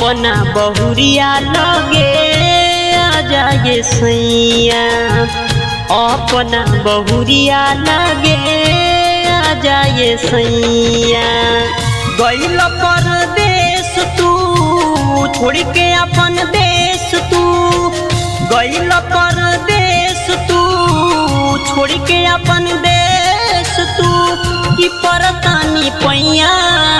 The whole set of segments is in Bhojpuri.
अपना बहुरिया लगे आ जाए सैया अपना बहुरिया लगे आ जाए सैया गैल परदेश तू छोड़ के अपन देश तू गैल परदेश तू छोड़ के अपन देश तू कि परतानी पैया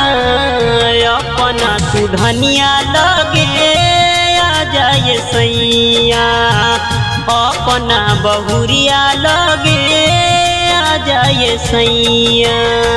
अपना तू धनिया लगे आ जाए सैया अपना बहुरिया लगे आ जाए सैया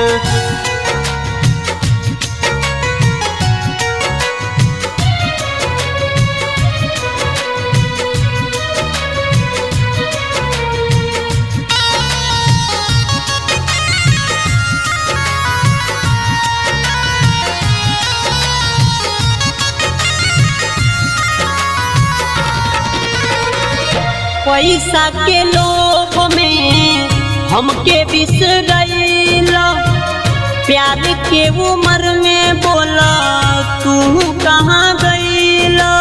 पैसा के लोभ में हमके बिसरैला प्यार के उम्र में बोला तू कहाँ गईला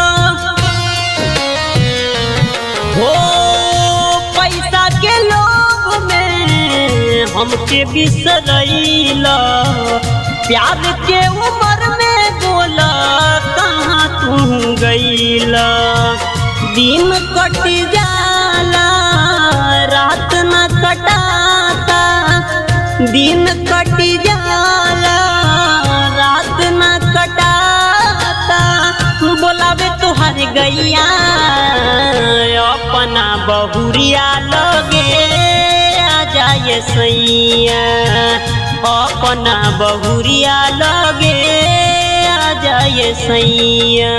हो पैसा के लोभ में हमके बिसरैला प्यार के उम्र में बोला कहाँ तू गईला दिन कट जाला रात न कटाता दिन कट जाला रात न कटाता बोलावे तुहर गैया अपना बहुरिया लगे आ जाए सैया अपना बहुरिया लगे आ जाए सैया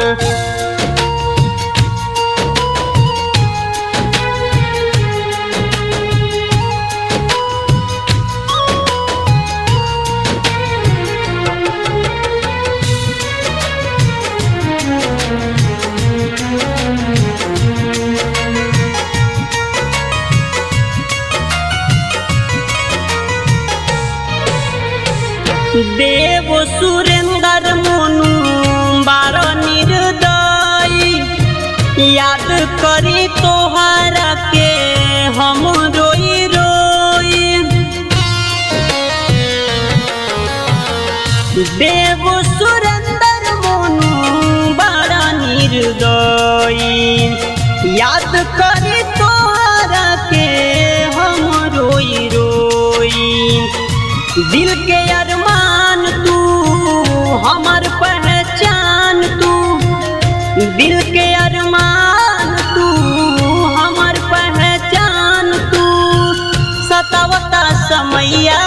देव सुरेंद्र मोनू बार निर्दयी याद करी तोहरा के हम रोई रोई देव सुरेंद्र मोनू बार निर्दयी याद करी तोहरा के हम रोई रोई दिल के अरमान तू हमार पहचान तू दिल के अरमान तू हमार पहचान तू सतावता समैया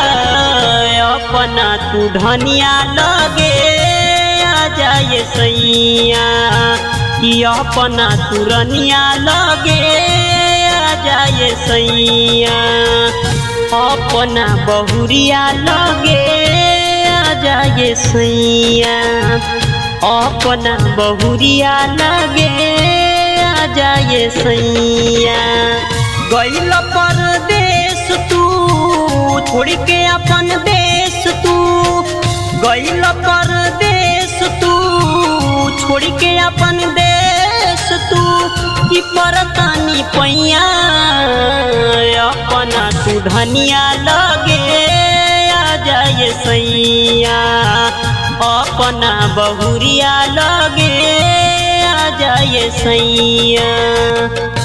अपना तू धनिया लगे आ जाए सैया कि अपना तू रनिया लगे आ जाए सैया अपना बहुरिया लगे आ जाए सैया अपना बहुरिया लगे आ जाए सैया गैल परदेश तू छोड़ के अपन देश तू गैल परदेश तू छोड़ के अपन देश तू कि परतानी पैया अपना तू धनिया लगे आ जाए सैया अपना बहुरिया लगे आ जाए सैया